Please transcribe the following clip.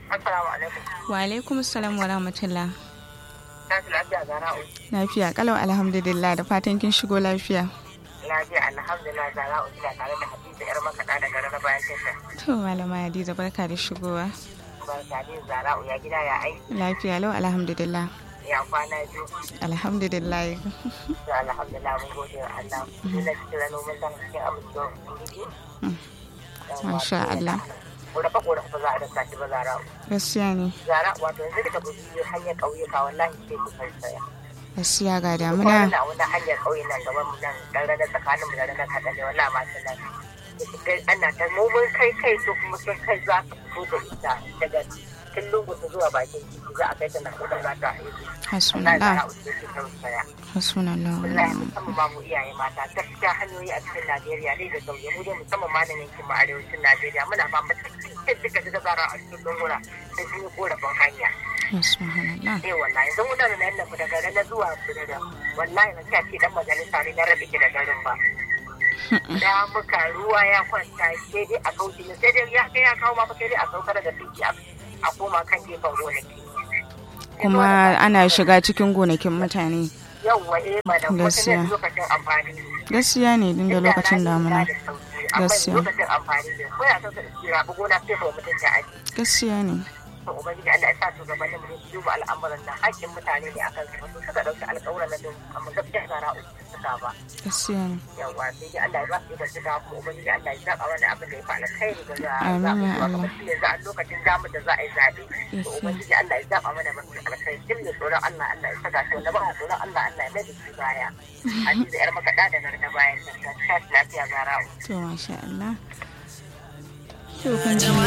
Assalamu alaikum. Wa alaikum salam wa rahmatullah. Na fi lafiya Zara'u. Lafiya kalau alhamdulillah da fatan kin shigo lafiya. Lafiya alhamdulillah Zara'u ina tare da Hadiza yar makaɗa da garin na bayan tasha. To malama Hadiza barka da shigowa. Barka ne Zara'u ya gida ya aiki Lafiya lau alhamdulillah. ya kwana biyu. Alhamdulillah. To alhamdulillah mun gode wa Allah. Ina cikin noman dan cikin amincewa. Masha Allah. Ƙorafa ƙorafa ba za a dasa shi ba Zara'u. Gaskiya ne. Zara wato yanzu da ka bi hanyar ƙauyuka wallahi sai ku saya. Gaskiya ga Kuma damuna. na wani hanyar ƙauye nan gaban mu nan dan rana tsakanin mu da rana kaɗan ne wallahi ma sun nan. Ana ta noman kai kai to kuma sun kai za ka fito da ita daga tun lungu ta zuwa bakin titi za a kai ta na kuɗin za ta haihu. Wallahi Hasbunallah. Zara uku ke tausaya. Hasbunallah. wa Wallahi ni'mal musamman ma mu iyaye mata gaskiya hanyoyi a cikin Najeriya ne da sauye mu dai musamman ma nan yankin mu arewacin Najeriya muna ba mu cikin duka duka zara a cikin lunguna sai sun yi korafin hanya. Hasbunallah. eh wallahi yanzu muna da nan nafi daga na zuwa kudu da wallahi na ce dan majalisa ne na rabe ki da garin ba da muka ruwa ya kwanta sai dai a kauce ne sai dai ya kai ya kawo ma fa sai dai a saukar da titi a a koma kan gefen gonaki Kuma ana shiga cikin gonakin mutane. yawwa eh madam wata Gaskiya. ne lokacin amfani ne Gaskiya ne din da lokacin damuna. amma Gaskiya. lokacin amfani ne ko ya san da tsira bu gona sai ba mutum ta aji Gaskiya ne. to ubangiji Allah ya sa su gabanin mu su duba al'amuran nan hakkin mutane ne akan su wasu suka dauki alƙawuran nan amma gaskiya zara uku suka ba Gaskiya ne. yawa sai dai Allah ya ba su da shiga kuma ubangiji Allah ya zaba wani abin da ya fi alkhairi da za a Amin, zaɓi ya zuwa Allah. kamar shi yanzu a lokacin damu da za a yi zaɓe to Yes, ubangiji Allah ya zaba mana mafi alkhairi duk da tsoron Allah Allah ya saka shi wanda ba a tsoron Allah Allah ya mai da shi baya a ji da yar makaɗa da garda bayan ta ta lafiya zara To masha Allah. To kun ji